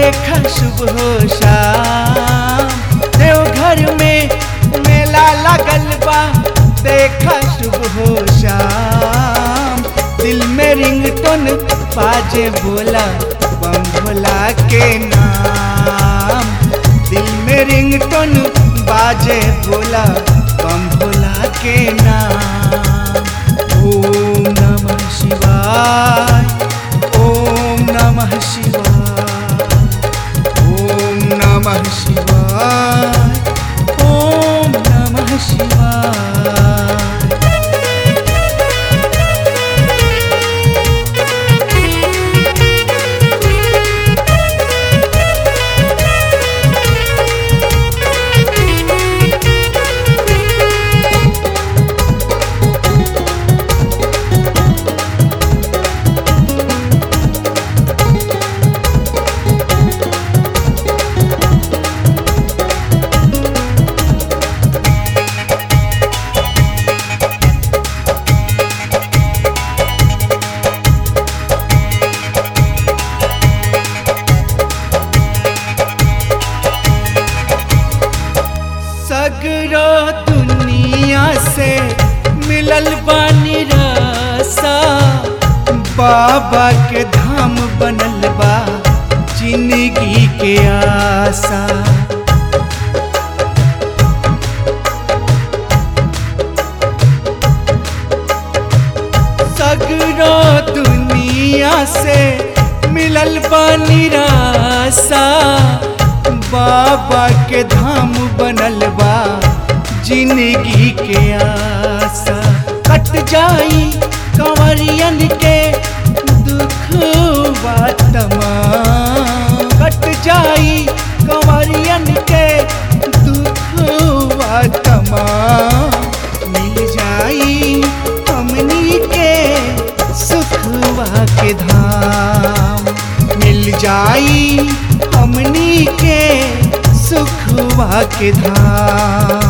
देख शुभ हो शाम देवघर में मेला लगल बा देख शुभ हो शाम दिल में रिंगटोन बाजे बोला बम भोला के नाम दिल में रिंगटोन बाजे बोला बम भोला के नाम ओम नमः शिवाय ओम नमः शिवाय ओम नमः शिवाय ओम नमः शिवाय सगरो दुनिया से मिलल बानी रसा बाबा के धाम बनल बा जिंदगी के आशा सगरो दुनिया से मिलल बानी रासा बाबा के धाम बनल बा जिंदगी के आशा कट जाई कंवरियन के दुख तमाम कट जाई कंवरियन के दुख तमाम मिल जाई हमनी के सुखवा के धाम मिल जाई हमनी के सुखवा के धाम